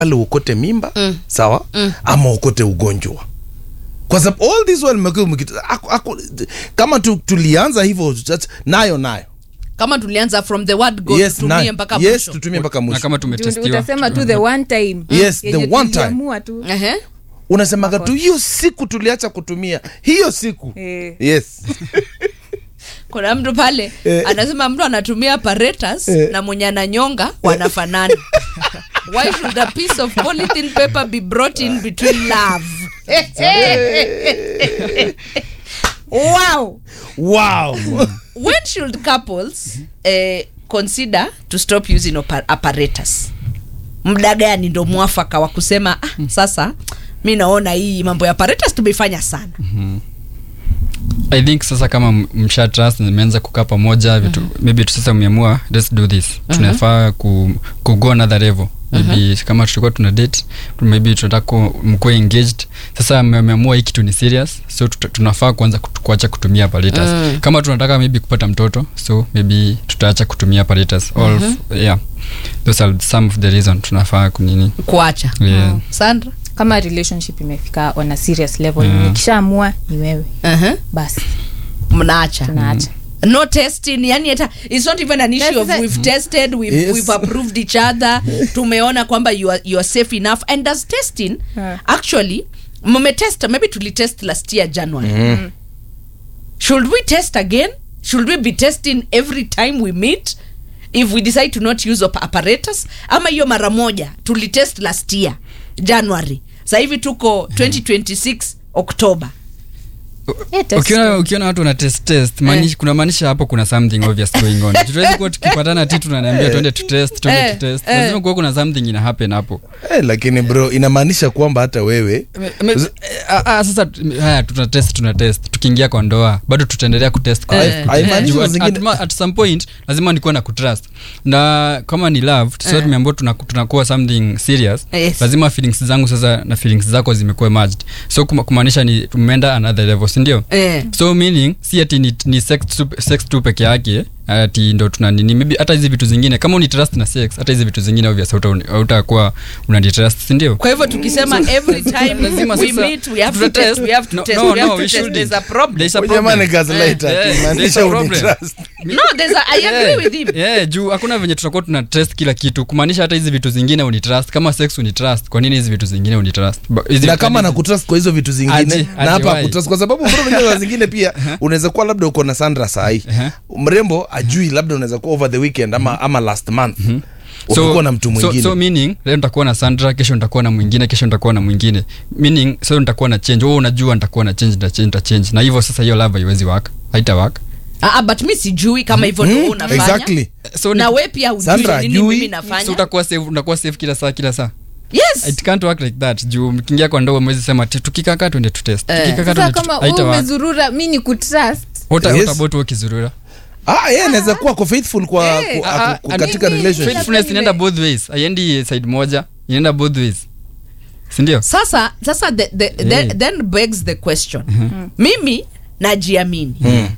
pale uokote mimba mm. sawa mm. ama uokote ugonjwa kwa sababu all this while mmekuwa mkit- ako- ako- kama tu, tulianza hivyo just- nayo nayo kama tulianza from the word go yes, tutumie nayo. mpaka yes mwisho tutumie mpaka na mwisho kama Juu tumetestiwa utasema tu the one time Yes, Yenye the one time. tuliamua tu Ehe. unasemaga tu hiyo siku tuliacha kutumia hiyo siku Eh. yes kuna mtu pale Eh. anasema mtu anatumia apparatus Eh. na mwenye ananyonga wanafanana why should a piece of polythene paper be brought in between love wow wow when should couples eh, consider to stop using opa- apparatus muda gani ndo mwafaka wa kusema ah, sasa mi naona hii mambo ya apparatus tumeifanya sana i think sasa kama m- msha trust na mmeanza kukaa pamoja vitu maybe tu sasa mmeamua let's do this tunafaa ku, ku go another level maybe kama tulikuwa tuna date maybe tunataka ku- mkuwe engaged sasa mme- mmeamua hii kitu ni serious so tuta- tunafaa kuanza kutu- kuacha kutumia apparatus kama tunataka maybe kupata mtoto so maybe tutaacha kutumia apparatus all f- yeah those are some of the reason tunafaa kunini kuacha yeah. sandra kama relationship imefika on a serious level Mm. nikishaamua ni wewe uh-huh. basi mnaacha tunaacha no testing yani hata it's not even an issue of That's- we've tested we've, Yes. we've approved each other tumeona kwamba you are, you are safe enough and does testing Yeah. actually mmetest maybe tulitest last year january should we test again should we be testing every time we meet if we decide to not use op- apparatus ama hiyo mara moja tulitest last year january sasa hivi tuko 2026 october Eh, test. ukiona ukiona watu wana test test maanishi, kuna maanisha hapo kuna something obvious going on tuwezi kuwa tukipatana ti tunaniambia twende tutest twende Eh, tutest eh. lazima kuwa kuna something ina happen hapo eh, lakini bro inamaanisha kwamba hata wewe Me- me- ah, ah, sasa tu- haya tuna test tuna test tukiingia kwa ndoa bado tutaendelea kutest kwa Eh, haimaanishi Juu at, zingine- at, ma- at some point lazima nikuwe na kutrust na kama ni love sasa Eh. tumeambia tuna, tunakuwa something serious Yes. lazima feelings zangu sasa na feelings zako zimekuwa merged so kuma- kumaanisha ni tumeenda another level si ndio eh. so meaning si ati ni, ni sex, tu, sex tu peke yake ati ndo tuna nini maybe hata hizi vitu zingine kama uni trust na sex hata hizi vitu zingine obvious hauta- hautakuwa unani trust si ndio kwa hivyo tukisema every time Lazima we sasa meet we have to tutatest. test we have to No, test no, we have no, to we test shouldn't. there's a problem There's a Huyu problem. jamaa ni gaslighter, Eh, eh, akimaanisha there's a uni problem. trust. no there's a, I agree Yeah. with him Yeah, juu hakuna venye tutakuwa tuna test kila kitu kumaanisha hata hizi vitu zingine unitrust kama sex unitrust kwa nini hizi vitu zingine unitrust Ba- hizi na vitu- kama nakutrust kwa hizo vitu zingine Aje, na aje hapa why? akutrust kwa sababu bro unajua saa zingine pia unaweza kuwa labda uko na Sandra sahi mrembo ajui labda unaweza kuwa over the weekend ama, ama last month ukikuwa na mtu so, mwingine so meaning leo nitakuwa na sandra kesho nitakuwa na mwingine kesho nitakuwa na mwingine meaning so nitakuwa na change wewe unajua nitakuwa na change nitachange nitachange na hivyo sasa hiyo love haiwezi work haita work ah, ah, but mi sijui kama hivyo Mm, ndo unafanya exactly so na ni- we pia ujui Sandra nini hajui. mimi so nafanya utakuwa safe utakuwa safe kila saa kila saa yes it can't work like that juu mkiingia kwa ndoa mwezi sema ati tukikaa twende tutest Eh. tukikaa sasa twende kama tu- haita wewe work umezurura mi ni kutrust what Yes. what about wewe kizurura ah yeye anaweza kuwa ko faithful kwa Eh. ku- Ah, aku- ku- ah, katika mimi- relationship faithfulness vile. inaenda both ways haiendi side moja inaenda both ways sindio sasa sasa the, the, the, Eh. then begs the question mimi najiamini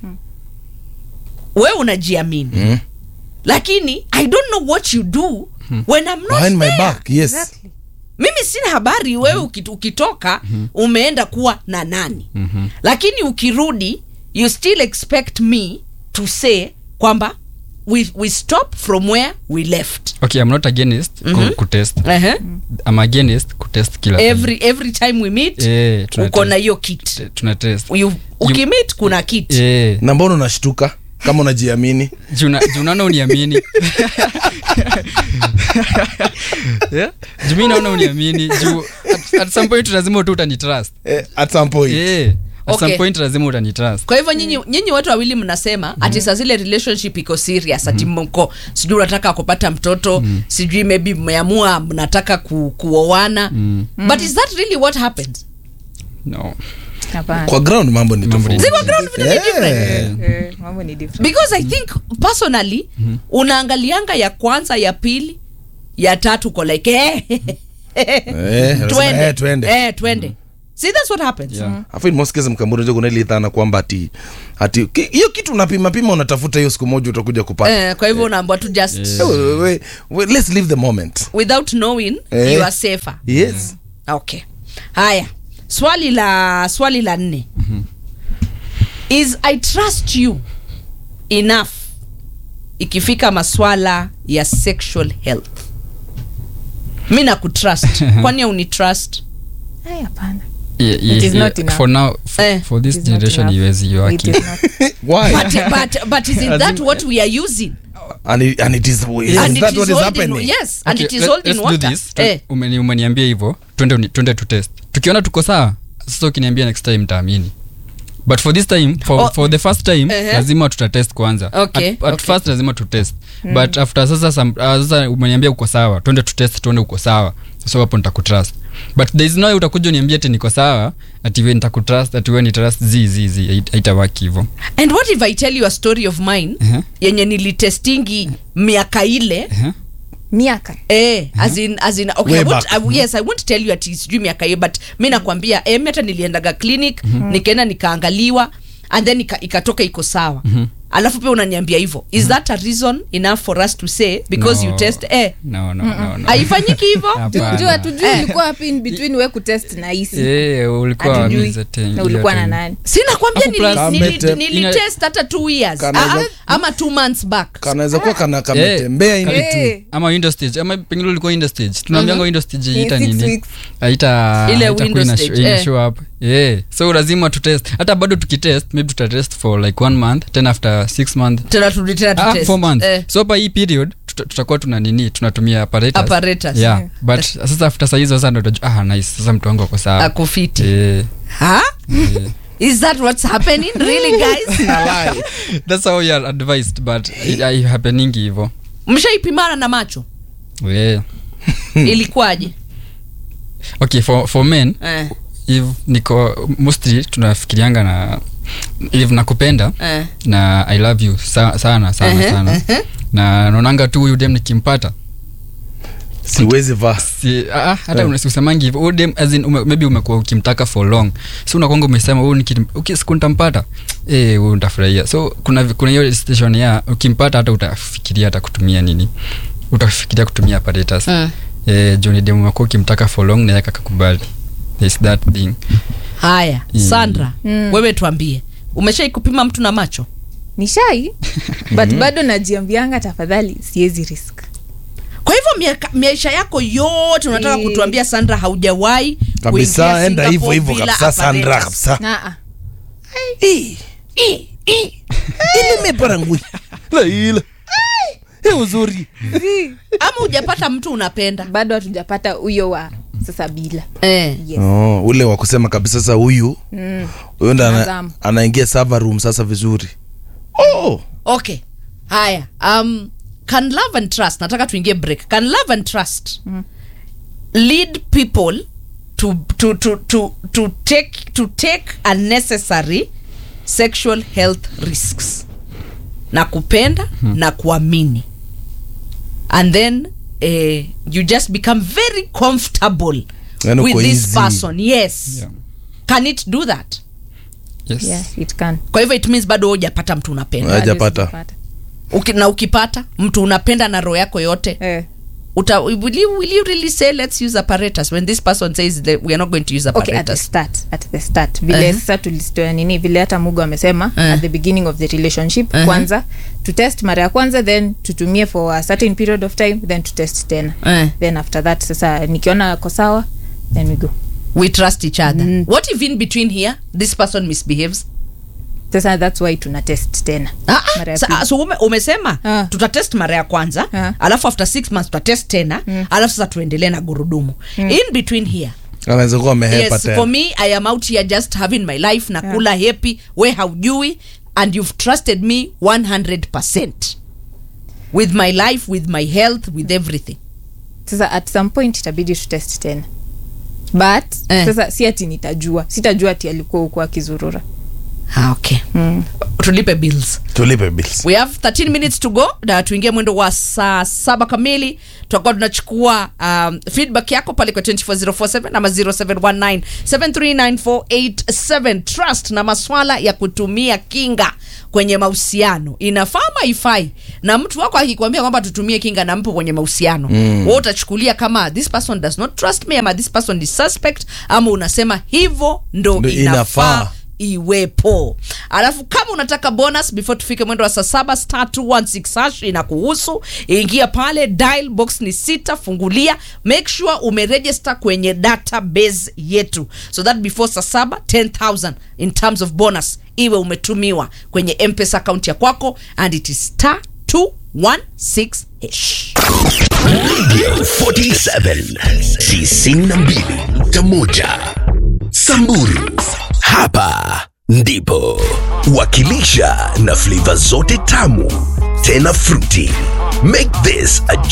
we unajiamini Mm. lakini i don't know what you do when i'm not behind my there. back yes Exactly. mimi sina habari wewe uki- ukitoka umeenda kuwa na nani lakini ukirudi you still expect me to say kwamba we, we stop from where we left okay i'm not against ku- kutest uh-huh. i'm against kutest kila time. every, every time we meet Eh, tuna uko na test. hiyo kit Eh, tuna test You- ukimit kuna kit Eh, na mbona unashtuka kama unajiamini juu na- juu naona uniamini Yeah? juu mi naona uniamini juu at, at some point lazima tu utanitrust eh, at some point Eh, at some Okay. point lazima utanitrust kwa hivyo nyinyi nyinyi watu wawili mnasema ati saa zile relationship iko serious ati mko sijui unataka kupata mtoto sijui maybe mmeamua mnataka ku, kuoana but is that really what happens no Hapana. kwa ground mambo ni Mambo ni tofauti Ziko ground vitu ni different. Eh. Eh, mambo ni different because i think personally unaangalianga ya kwanza ya pili ya tatu ko like eh, Eh, twende eh, twende eh, twende see that's what happens Yeah. afu in most cases mkamburi ndio kuna ile dhana kwamba ati ati ki- hiyo kitu unapima pima unatafuta hiyo siku moja utakuja kupata eh, kwa hivyo unaambwa tu just Eh, we- we- we- let's leave the moment without knowing Eh. you are safer yes okay haya swali la swali la nne is i trust you enough ikifika maswala ya sexual health mi nakutrust kwani aunitrust Ai, hapana Yeah, It yeah, is yeah. not enough. for now for, Eh. for this It is not generation enough. iwezi It yoaki is not. why but, but, but isn't As that in- what we are using and it, and it is is and that it what is is holding, happening yes and Okay, it is let- holding let's do water this. Tu- eh. umeni- umeniambia hivyo twende uni- twende tu test tukiona tuko sawa sasa ukiniambia next time taamini but for this time for, Oh. for the first time Uh-huh. lazima tutatest kwanza Okay, at, at okay. first lazima tutest but after sasa some, uh, sasa umeniambia uko sawa twende tutest tuone uko sawa so hapo nitakutrust but there is no way utakuja uniambia ati niko sawa ati we nitakutrust ati we ni trust zi zi zi hait- haitawaki hivyo and what if i tell you a story of mine Uh-huh. yenye nilitestingi miaka ile Uh-huh. miaka Eh, as in, as in, okay, Way I won't, back. I, yes, I won't tell you ati sijui miaka hiyo but mi nakwambia eh, mi hata niliendaga clinic nikaenda nikaangaliwa and then ika- ikatoka iko sawa alafu pia unaniambia hivyo is that a reason enough for us to say because No. you test eh no, no, no, no. haifanyiki hivyo Hapana. jua tujui ulikuwa wapi in between we kutest na hisi Eh, ulikuwa Hatujui. wamiza ten- na ulikuwa na hiyo time. nani sinakwambia Afu plus- Kamete- nilitest hata two years Kanaweza- Ah, ama two months back kanaweza kuwa kana kametembea in Eh. between Eh, ama window stage ama pengine ulikuwa window stage tunaambianga window stage In ita six nini weeks. haita Ile haitakuwa window ina- stage, ina eh. show up yeah so lazima tutest hata bado tukitest maybe tutatest for like one month then after six month tena turudi tena ah, tutest. four months Eh, so hapa hii period tuta- tutakuwa tuna nini tunatumia apparatus apparatus yeah but sasa after saa hizo sasa ndo utajua ah nice sasa mtu wangu ako sawa akufiti eh huh? eh. is that what's happening really guys Alai. that's how you are advised but it- it happeningi hivyo mshaipimana na macho yeah ilikuwaje okay for for men eh, if niko mostly tunafikirianga na if nakupenda eh. na i love you sa, sana sana Ehe, sana ehe. na naonanga tu huyu dem nikimpata siwezi vaa si, ah, hata Eh. yeah. usemangi hivyo huyu dem as in ume, maybe umekuwa ukimtaka for long so unakwanga umesema huyu niki- uki- siku nitampata eh huyu nitafurahia so kuna kuna hiyo station ya ukimpata hata utafikiria hata kutumia nini utafikiria kutumia apparatus Mm. eh juu ni dem umekuwa ukimtaka for long na yeye akakubali There's that thing haya Mm. sandra Mm. wewe tuambie umeshai kupima mtu na macho ni shai but bado najiambianga tafadhali siwezi risk kwa hivyo miaka- maisha yako yote unataka Eh. kutuambia sandra haujawahi kabisa kuingia enda hivyo Singapore hivyo bila kabisa sandra apparatus. kabisa Naa. Ii, ii, ii. ile meparangui laila e uzuri ama hujapata mtu unapenda bado hatujapata huyo wa sasa bila eh. yes. oh, ule wa kusema kabisa sasa huyu mm. huyu ndo ana, Nazamu. anaingia server room sasa vizuri oh. okay haya um, can love and trust nataka tuingie break can love and trust lead people to, to, to, to, to, take, to take unnecessary sexual health risks na kupenda na kuamini and then eh, you just become very comfortable Yaani with uko this easy. person yes Yeah. can it do that yes yeah, it can kwa hivyo it means bado hujapata mtu unapenda Haja- Bado Hajapata. sijapata. Uki, na ukipata mtu unapenda na roho yako yote Eh. uta, will, you, will you really say let's use apparatus when this person says that we are not going to use okay at the apparatus start at the start vile Uh-huh. sasa tulistoa nini vile hata mugu amesema Uh. at the beginning of the relationship Uh-huh. kwanza to test mara ya kwanza then tutumie for a certain period of time then to test tena Eh, then after that sasa nikiona ako sawa then we go we trust each other Mm. what if in between here this person misbehaves sasa that's why tuna test tena Ah, ah, Mara ya sa- pili. so ume, umesema Ah. tutatest mara ya kwanza Ah. alafu after six months tutatest tena alafu sasa tuendelee na gurudumu in between here anaweza kuwa amehepa yes tena for me i am out here just having my life na kula happy we haujui and you've trusted me 100% with my life with my health with everything sasa at some point itabidi tutest tena but Eh. sasa si ati nitajua sitajua ati alikuwa huku akizurura ah, okay tulipe bills tulipe bills we have 13 minutes to go na tuingie mwendo wa saa saba kamili tutakuwa tunachukua um, feedback yako pale kwa 24047 ama 0719739487 trust na maswala ya kutumia kinga kwenye mahusiano inafaa ama haifai na mtu wako akikwambia kwamba tutumie kinga na mpo kwenye mahusiano mm. we utachukulia kama this person does not trust me ama this person is suspect ama unasema hivyo ndo Ndo inafaa, inafaa. iwepo alafu kama unataka bonus before tufike mwendo wa saa saba star 216 hash inakuhusu ingia pale dial box ni sita fungulia make sure umeregister kwenye database yetu so that before saa saba 10000 in terms of bonus iwe umetumiwa kwenye mpesa account ya kwako and it is star 216 hash Radio 47 tisini na mbili nukta moja Samburu, hapa ndipo wakilisha na flavor zote tamu tena fruity. Make this a